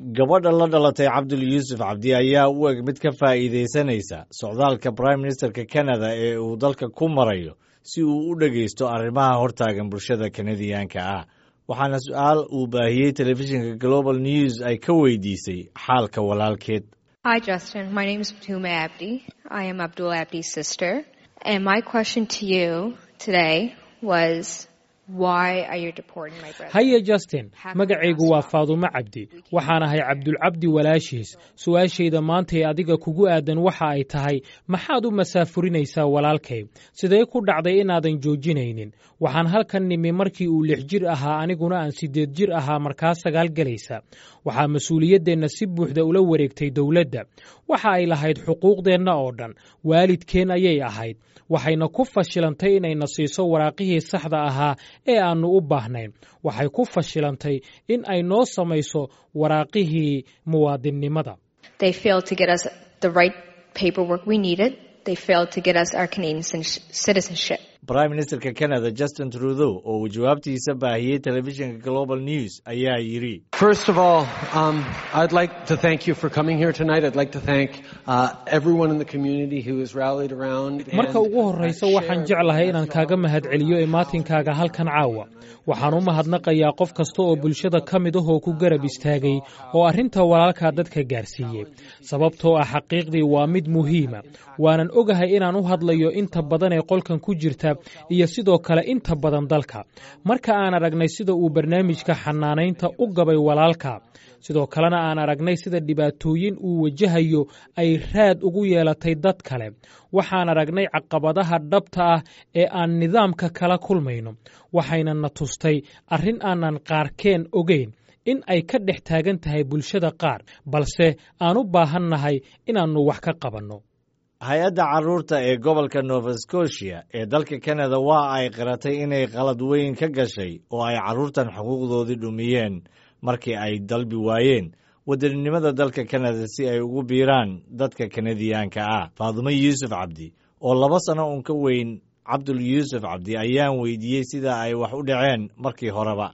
gabadha la dhalatay cabdul yuusuf cabdi ayaa u eg mid ka faa'iidaysanaysa socdaalka brime ministerka canada ee uu dalka ku marayo si uu u dhegaysto arrimaha hortaagan bulshada kanadiyaanka ah waxaana su-aal uu baahiyey telefishinka global news ay ka weydiisay xaalka walaalkeed Hi, Justin. My name is Batume Abdi. I am Abdul Abdi's sister. And my question to you today was, why are you deporting my brother? haye justin magacaygu waa faadumo cabdi waxaan ahay cabdulcabdi walaashiis su-aashayda maantay adiga kugu aadan waxa ay tahay maxaad u masaafurinaysaa walaalkay sidee ku dhacday inaadan joojinaynin waxaan halkan nimi markii uu lix jir ahaa aniguna aan siddeed jir ahaa markaa sagaal gelaysa waxaa mas-uuliyaddeenna si buuxda ula wareegtay dowladda waxa ay lahayd xuquuqdeenna oo dhan waalidkeen ayay ahayd waxayna ku fashilantay inayna siiso waraaqihii saxda ahaa ee aannu u baahnayn waxay ku fashilantay in ay noo samayso waraaqihii muwaadinnimada They failed to get us the right paperwork we needed. They failed to get us our Canadian citi- citizenship. brime ministerka canada justin trudeau oo uu jawaabtiisa baahiyey telefishinka global news ayaa yidhi First of all, um, I'd like to thank you for coming here tonight. I'd like to thank uh, everyone in the community who has rallied around. and, marka ugu horraysa uh, waxaan shared jeclahay the inaan message kaaga all mahadceliyo imaatinkaaga halkan caawa waxaan u mahadnaqayaa qof kasta oo bulshada ka mid ahoo ku garab istaagay oo arrinta walaalkaa dadka gaarsiiyey sababtoo ah xaqiiqdii waa mid muhiima waanan ogahay inaan u hadlayo inta badan ee qolkan ku jirta iyo sidoo kale inta badan dalka marka aan aragnay sida uu barnaamijka xanaanaynta u gabay walaalka sidoo kalena aan aragnay sida dhibaatooyin uu wajahayo ay raad ugu yeelatay dad kale waxaan aragnay caqabadaha dhabta ah ee aan nidaamka kala kulmayno waxayna na tustay arrin aanan qaarkeen ogeyn in ay ka dhex taagan tahay bulshada qaar balse aan u baahannahay inaannu wax ka qabanno hay-adda carruurta ee gobolka nova scotia ee dalka canada waa ay qiratay inay qalad weyn ka gashay oo ay carruurtan xuquuqdoodii dhumiyeen markii ay dalbi waayeen wadaninimada dalka canada si ay ugu biiraan dadka kanadiyaanka ah faadumo yuusuf cabdi oo laba sano uun ka weyn cabdul yuusuf cabdi ayaan weydiiyey sida ay wax u dhaceen markii horeba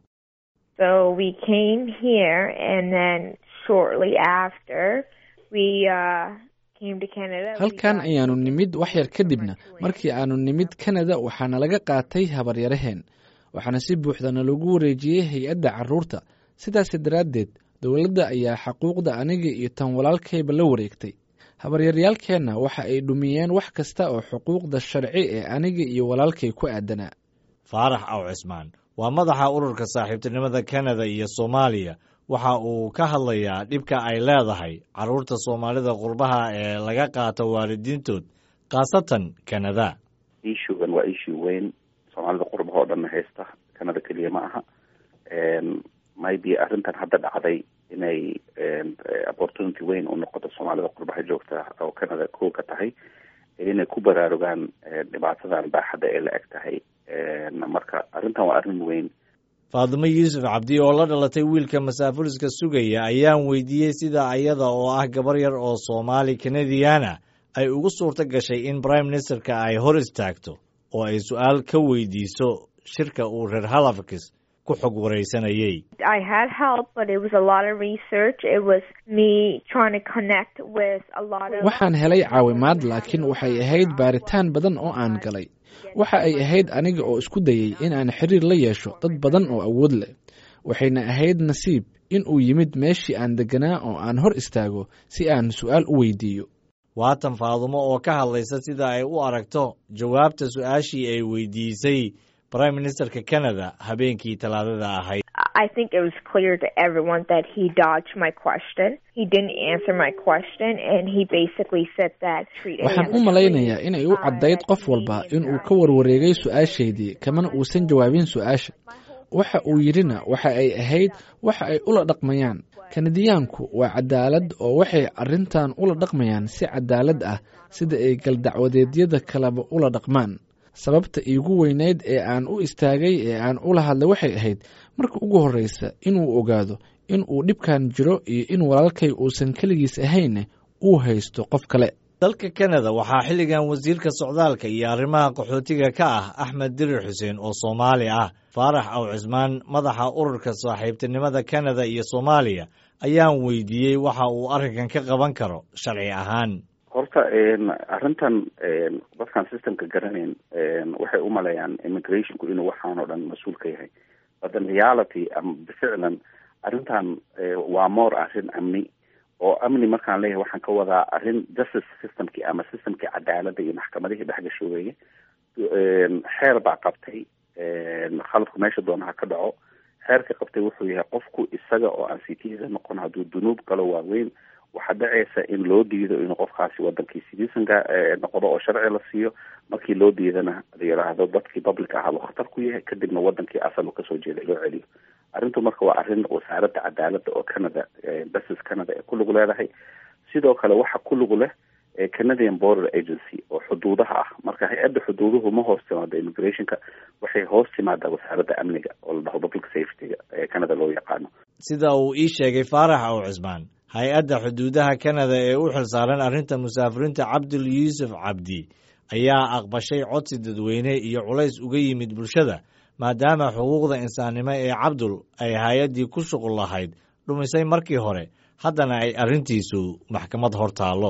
So we came here, and then shortly after, we uh, came to Canada. We halkan got- ayaanu nimid wax yar kadibna markii aanu nimid kanada waxaana laga qaatay habaryaraheen waxaana si buuxdana lagu wareejiyey hay-adda carruurta sidaas daraaddeed dowladda ayaa xaquuqda aniga iyo tan walaalkayba la wareegtay habaryaryaalkeenna waxa ay dhumiyeen wax kasta oo xuquuqda sharci ee aniga iyo walaalkay ku aadanaa faarax aw cismaan waa madaxa ururka saaxiibtinimada canada iyo soomaaliya waxa uu ka hadlayaa dhibka ay leedahay carruurta soomaalida qurbaha ee laga qaato waalidiintood khaasatan canada issuegan waa issue weyn soomaalida qurbaha oo dhanna haysta canada keliya ma aha maybe arrintan hadda dhacday inay opportunity weyn u noqoto soomaalida qurbaha joogta oo canada kow ka tahay inay ku baraarugaan dhibaatadan baaxadda ee la eg tahay marka arrintan waa arrin weyn faadumo yuusuf cabdi oo la dhalatay wiilka masaafuriska sugaya ayaan weydiiyey sida ayada oo ah gabar yar oo soomaali kanadiyaana ay ugu suurto gashay in brime ministerka ay hor istaagto oo ay su-aal ka weydiiso shirka uu reer halifax ku xog waraysanayey I had help, but it was a lot of research. It was me trying to connect with a lot of. waxaan helay caawimaad laakiin waxay ahayd baaritaan badan oo aan galay waxa ay ahayd aniga oo isku dayey in aan xiriir la yeesho dad badan oo awood leh waxayna ahayd nasiib in uu yimid meeshii aan degganaa oo aan hor istaago si aan su'aal u weydiiyo waatan faadumo oo ka hadlaysa sida ay u aragto jawaabta su-aashii ay weydiisay brime ministerka canada habeenkii talaadada ahayd I think it was clear to everyone that he dodged my question. He didn't answer my question, and he basically said that treat waxaan u malaynayaa inay u caddayd qof walba inuu ka warwareegay su-aashaydii kamana uusan jawaabin su-aasha waxa uu yidhina waxa ay ahayd waxa ay ula dhaqmayaan kanadiyaanku waa cadaalad oo waxay arrintan ula dhaqmayaan si cadaalad ah sida ay galdacwadeedyada kaleba ula dhaqmaan sababta iigu weynayd ee aan u istaagay ee aan ula hadlay waxay ahayd marka ugu horreysa inuu ogaado in uu dhibkan jiro iyo in walaalkay uusan keligiis ahayn uu haysto qof kale dalka canada waxaa xilligan wasiirka socdaalka iyo arrimaha qaxootiga ka ah axmed dirir xuseen oo soomaali ah faarax aw cismaan madaxa ururka saaxiibtinimada canada iyo soomaaliya ayaan weydiiyey waxa uu arrinkan ka qaban karo sharci ahaan horta arrintan dadkaan systemka garanayn waxay u maleeyaan immigrationku inuu waxaan oo dhan mas-uul ka yahay but in reality ama ficlan arrintan waa more arrin amni oo amni markaan leeyahay waxaan ka wadaa arrin justice systemkii ama systemkii cadaaladda iyo maxkamadihii dhexgasho weeye xeer baa qabtay khaladku meesha doonaha ka dhaco xeerka qabtay wuxuu yahay qofku isaga oo aan citizen noqon hadduu dunuub galo waaweyn waxaa dhacaysa in loo diido inuu qofkaasi wadankii citizenka noqdo oo sharci la siiyo markii loo diidana la yidhaahdo dadkii public ahaa buu khatar ku yahay kadibna wadankii asal uu kasoo jeeday loo celiyo arrintu marka waa arrin wasaaradda cadaaladda oo canada justice canada ee ku lug leedahay sidoo kale waxa ku lug leh canadian border agency oo xuduudaha ah marka hay-adda xuduuduhu ma hoos timaado immigrationka waxay hoos timaadaa wasaaradda amniga oo la dhaho public safetyga ee canada loo yaqaano sida uu ii sheegay faarax ow cismaan hay-adda xuduudaha canada ee u xilsaaran arrinta musaafiriinta cabdul yuusuf cabdi ayaa aqbashay codsi dadweyne iyo culays uga yimid bulshada maadaama xuquuqda insaannimo ee cabdul ay hay-addii ku shuqul lahayd dhumisay markii hore haddana ay arrintiisu maxkamad hor taallo